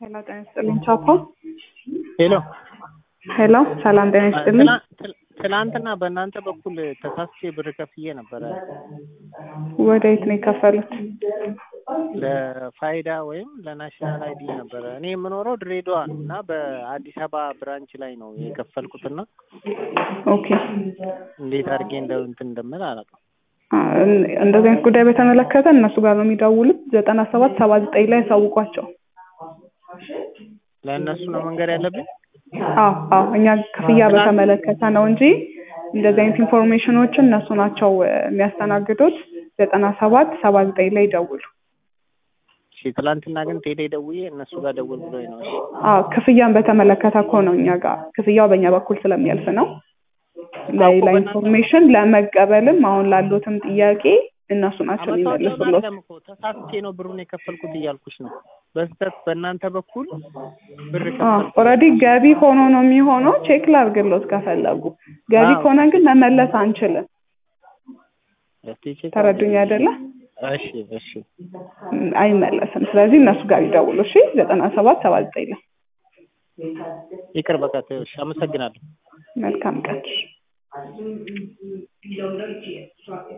ሄሎ ጤና ይስጥልኝ ቻፓ ሄሎ ሄሎ ሰላም ጤና ይስጥልኝ ትላ- ትል- ትላንትና በእናንተ በኩል ተሳስቼ ብር ከፍዬ ነበረ ወደ የት ነው የከፈሉት ለፋይዳ ወይም ለናሽናል አይዲ ነበረ። እኔ የምኖረው ድሬዳዋ ነው እና በአዲስ አበባ ብራንች ላይ ነው የከፈልኩትና ኦኬ እንዴት አድርጌ እንደ እንትን እንደምል አላውቅም። አ፣ እን- እንደዚህ አይነት ጉዳይ በተመለከተ እነሱ ጋር ነው የሚደውሉት ዘጠና ሰባት ሰባ ዘጠኝ ላይ ያሳውቋቸው ለእነሱ ነው መንገድ ያለብኝ። አዎ አዎ እኛ ክፍያ በተመለከተ ነው እንጂ እንደዚህ አይነት ኢንፎርሜሽኖችን እነሱ ናቸው እ፣ የሚያስተናግዱት ዘጠና ሰባት ሰባ ዘጠኝ ላይ ይደውሉ እሺ ትላንትና ግን ቴሌ ደውዬ እነሱ ጋር ደውል ብሎኝ ነው። እሺ አዎ ክፍያን በተመለከተ እኮ ነው እኛ ጋር ክፍያው በእኛ በኩል ስለሚያልፍ ነው ለሌላ ኢንፎርሜሽን ለመቀበልም አሁን ላሉትም ጥያቄ እነሱ ናቸው አመታወቂያውን የሚመልሱሎት አይደለም እኮ ተሳስቼ ነው ብሩን የከፈልኩት እያልኩሽ ነው። በስህተት በእናንተ በኩል ብር ከፈልኩ። ኦልሬዲ ገቢ ሆኖ ነው የሚሆነው ቼክ ላድርግሎት ከፈለጉ ገቢ አዎ። ከሆነ ግን መመለስ አንችልም እስቲ ቼክ ተረዱኝ አይደለ እሺ እሺ ም፣ አይመለስም ስለዚህ እነሱ ጋር ይደውሉ እሺ ዘጠና ሰባት ሰባ ዘጠኝ ላይ ይቅር በቃ ተይው። እሺ አመሰግናለሁ። መልካም ቀን